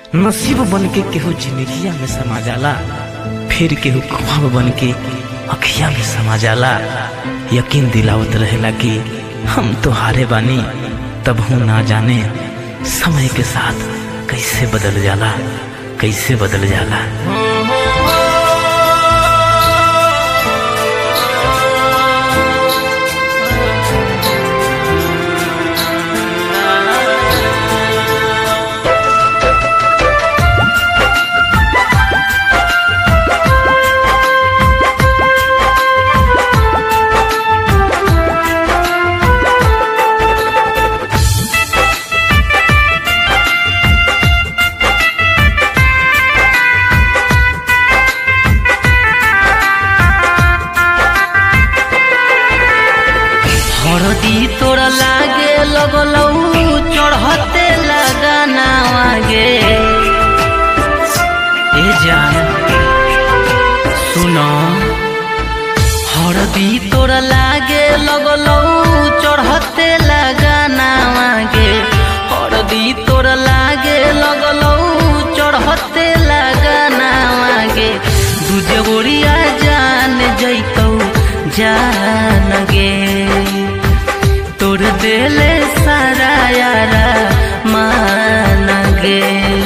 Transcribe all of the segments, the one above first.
नसीब बन के केहू जिंदगिया में समा जाला फिर केहू ख्वाब बन के अखिया में समा जाला यकीन दिलावत रहेला कि हम तो हारे बानी तब हूँ ना जाने समय के साथ कैसे बदल जाला कैसे बदल जाला हरदी तोरा लागे लगलौ चढ़ते लगाना आगे ए जान सुनो हरदी तोरा लागे लगलौ चढ़ते लगाना आगे हरदी तोरा लागे लगलौ चढ़ते लगाना आगे दूजे गोरिया जान जैतौ जान गे तोर देले सारा यारा मान गे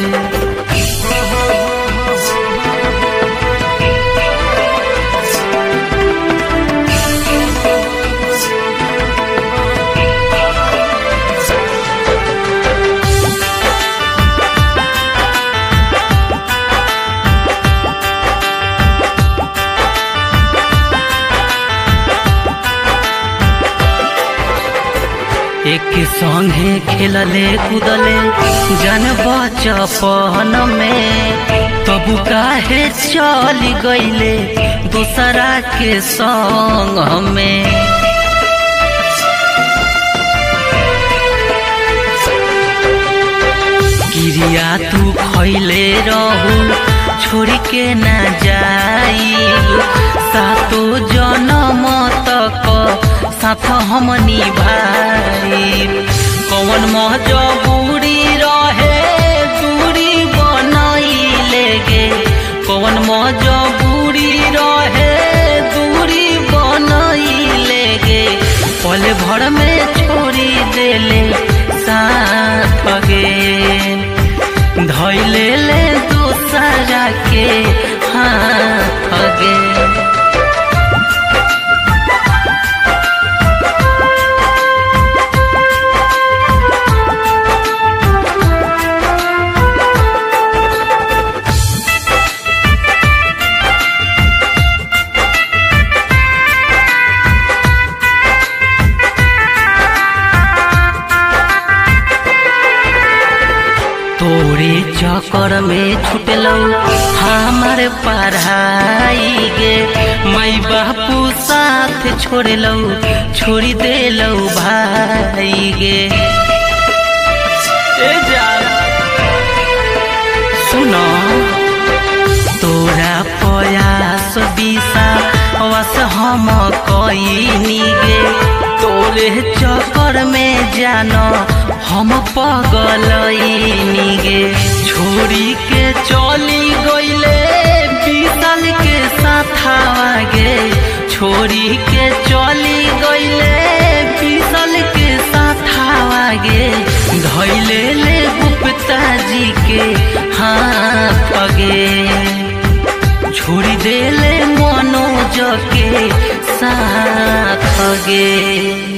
एक संगे खेलले कूदले जन बचपन में तबु काहे चल गईले दूसरा के संग में गिरिया तू खैले रहू छोड़ के ना जाई सातो जन्म तक साथ हम निभाई कौन मजबूरी रहे दूरी बनैले गे कौन मजबूरी रहे दूरी बनैले गे पल भर में छोड़ी देले साथ गे धैले ले दूसरा के हाथ गे तोरे चक्कर में छुटलौ हमार पढ़ाई गे माई बापू साथ छोड़लौ छोड़ी देलौ भाई गे ए जान सुनो तोरा प्रयास दिशा वस हम कईनी गे तोरे चक्कर में जानो हम पगलईनी गे छोड़ी के चली गईले बीतल के साथावा गे छोड़ी के चली गईले बीतल के साथावा गे धैले ले गुप्ता जी के हाथ गे छोड़ी देले मनोज के साथ गे